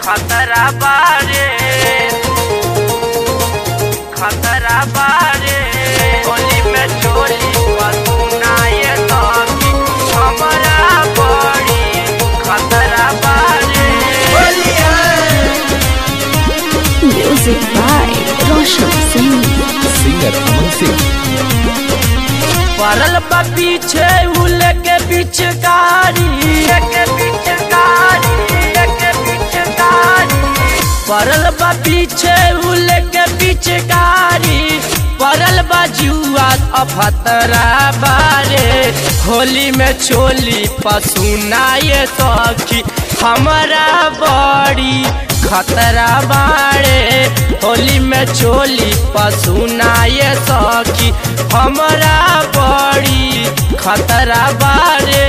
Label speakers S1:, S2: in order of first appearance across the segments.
S1: खतरा बारे खतरा बारे होली में चोली पसुनाए सखी हमरा बड़ी खतरा बारे
S2: Music by Roshan Singh.
S3: Singer Aman Singh
S1: पड़ल बा पीछे उल के पिचकारी के पिचकारी के पिचकारी पड़ल बा पीछे उल के पिचकारी पड़ल बा जुआ अफतरा बारे होली में चोली पसुनाए सखी हमारा बड़ी खतरा बाड़े होली में चोली पसुनाए सखी हमरा बड़ी खतरा बारे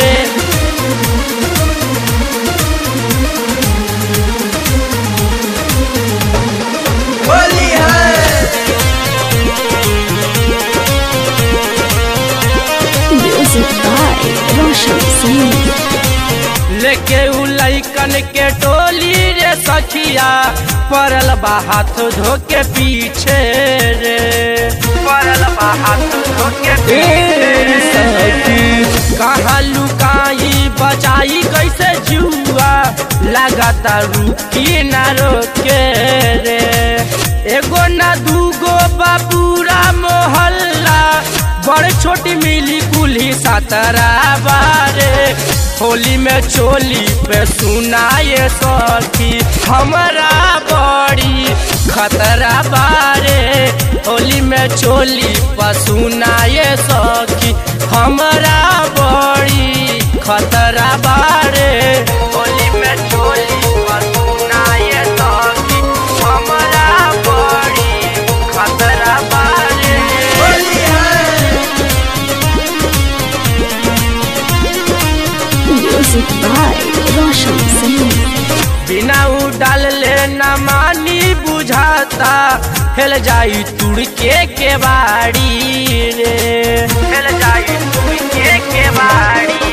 S2: Music by Roshan Singh.
S1: लेके उ लैकन के टोली रे सखिया पड़ल बा हाथ धो के पीछे रे पड़ल बा हाथ धो के पीछे कहाँ लुकाई बचाई कैसे जुआ लगाता रुकी ना रोके रे एगो ना दूगो बा पूरा मोहल्ला बड़ छोटी मिली कुल्ही सतरा बारे होली में चोली पे सुनाए सखी हमरा बड़ी खतरा बारे होली में चोली पर सुनाए सखी हमरा बड़ी खतरा बारे होली में चोली पर सुनाए सखी हमरा बड़ी खतरा बारे
S2: Music by Roshan Singh.
S1: बिना उडाल ले न मानी बुझाता हेल जाई तुड़के के बाड़ी रे हेल जाई तुड़के के बाड़ी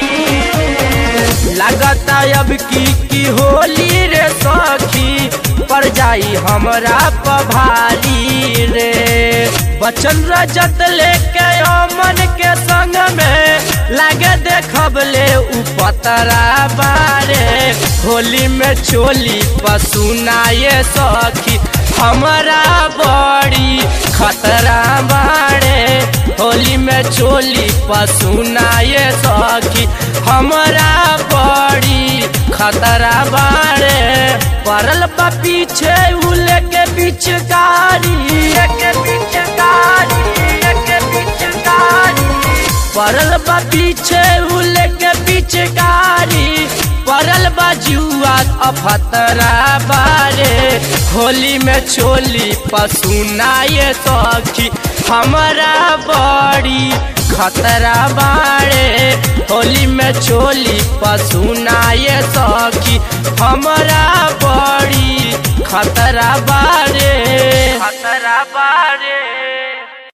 S1: लागता अब की की होली रे सखी पर जाई हमरा पभारी रे बचन रजत लेके अमन के संग में लागे देखब ले उ पतरा बारे होली में चोली पसुनाए सखी हमरा बड़ी खतरा बारे होली में चोली पसुनाए सखी हमरा बड़ी खतरा बारे पड़ल बा पीछे उल के पिचकारी के पिचकारी के पिचकारी पड़ल बा पीछे उल के पिचकारी पड़ल बा जुआ अफतरा बारे होली में चोली पसुनाए सखी हमरा बड़ी खतरा बारे होली में चोली पसुनाए सखी हमरा बड़ी खतरा बारे खतरा बारे